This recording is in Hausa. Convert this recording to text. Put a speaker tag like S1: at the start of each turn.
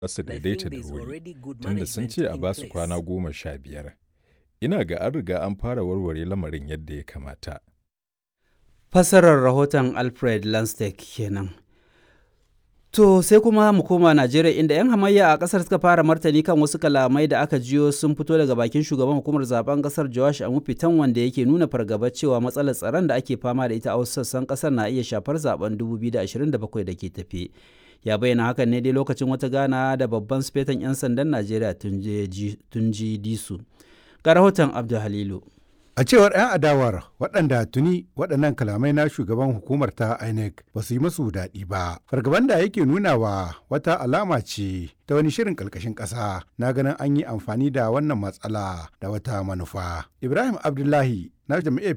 S1: su daidaita da wuri tunda sun ce a basu kwana goma sha biyar. Ina ga an riga an fara warware lamarin yadda ya kamata.
S2: Fassarar rahoton Alfred Lanstek kenan. To sai kuma mu koma Najeriya inda 'yan hamayya a kasar suka fara martani kan wasu kalamai da aka jiyo sun fito daga bakin shugaban hukumar zaben kasar Joash Amufitan wanda yake nuna fargaba cewa matsalar tsaron da ake fama da ita a wasu sassan kasar na iya shafar zaben 2027 da ke tafe. Ya bayyana hakan ne dai lokacin wata gana da babban sifetan 'yan sandan Najeriya Tunji Disu. Ga rahoton Abdul Halilu.
S3: A cewar 'yan adawar waɗanda tuni waɗannan kalamai na shugaban hukumar ta INEC ba su yi masu daɗi ba. Fargaban da yake nunawa wata alama ce ta wani shirin ƙarƙashin ƙasa na ganin an yi amfani da wannan matsala da wata manufa. Ibrahim Abdullahi na jam'iyyar